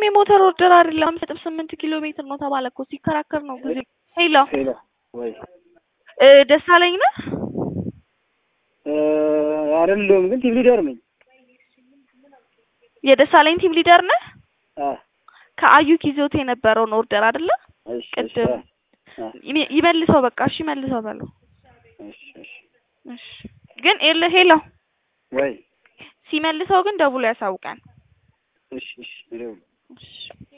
የሞተር ኦርደር አይደለም አምስት ነጥብ ስምንት ኪሎ ሜትር ነው ተባለ እኮ ሲከራከር ነው ጊዜ ሄሎ ሄሎ ወይ እ ደሳለኝ ነህ እ አይደለሁም ግን ቲም ሊደር ነኝ። የደሳለኝ ቲም ሊደር ነህ አ ከአዩክ ይዞት የነበረውን ኦርደር አይደለ እሺ እሺ ቅድም አ ይሜ- ይመልሰው በቃ እሺ መልሰው በለው እሺ እሺ እሺ ግን ኤል ሄሎ ወይ ሲመልሰው ግን ደውሎ ያሳውቀን እሺ እሺ ይደውል እሺ